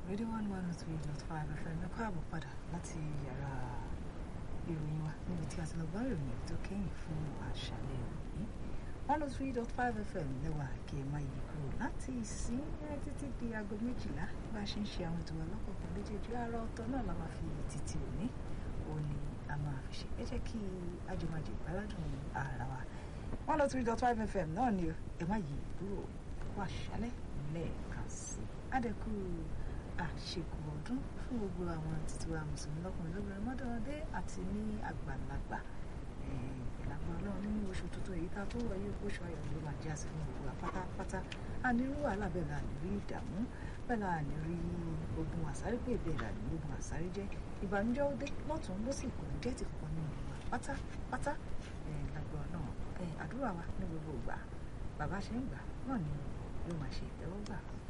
rédíò one one three dot five fm ẹ káàbọ̀ padà láti yàrá ìròyìn wa níbi tí a ti lọ gbọ́ ìròyìn tó kẹ́yìn fún àṣálẹ́ òní one oh three dot five fm lẹ́wà kí ẹ má yí kúrò láti ìsín títí di aago méjìlá bá a ṣe ń ṣe àwọn ètò wa lọ́kọ̀ọ̀kan méjèèjì àárọ̀ ọ̀tọ̀ náà la máa fi títí òní òní a máa fi ṣe ẹ jẹ́ kí ajọmọ̀jẹ ìgbàládùn ara wa one oh three dot five fm náà ni ẹ má yí kúrò wà ṣálẹ́ lẹ́ẹ̀kan sí i adẹ́kù àṣekù ọdún fún gbogbo àwọn títí wa mùsùlùmí lọ́kùnrin lóbìnrin mọ́dọ́mọdé àti ní àgbàlagbà ìlànà ọlọ́run nínú oṣù tuntun èyí tá a tó wáyé oṣù ayọ̀ ló máa jẹ́ àsìkò gbogbo wa pátápátá ànírú wàhálà bẹ́ẹ̀ la ní rí ìdààmú bẹ́ẹ̀ la ní rí ogun àsáré pé bẹ́ẹ̀ la ní ogun àsáré jẹ́ ìbànújẹ́ ó dé lọ́tún ló sì kò ní jẹ́ ti kọ̀ọ̀kan nínú wa pátápátá ìlànà ọlọ́run àdúrà wa ní gbogbo ìgbà bàbá ṣe ń gbà náà ni yóò máa ṣe ìtẹ́wọ́gbà